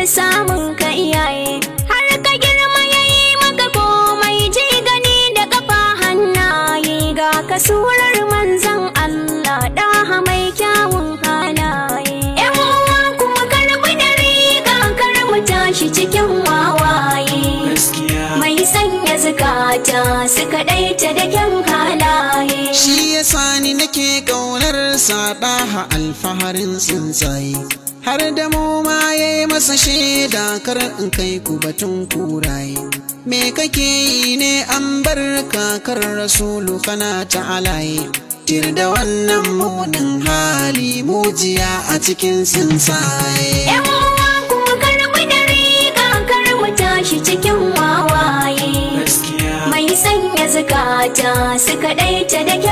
samun ka iyaye har ka girma yayi maka komai ji gani da kafa hannaye ga kasurar manzon Allah ɗaha mai kyawun halaye yan uwa kuma karbi da riga kar mu tashi cikin wawaye gaskiya mai sanya zukata su kaɗaita da kyan halaye shi yasa ni nake kaunar saɗaha alfaharin tsuntsaye har da mu ma ya yi masa shaida kar in kai ku batun kuraye me kake yi ne an bar kakar rasulu kana ta alaye tir da wannan munin hali mujiya a cikin tsuntsaye yan uwa kuma karbi da riga kar mu tashi cikin wawaye gaskiya mai sanya zukata su kaɗaita da kyan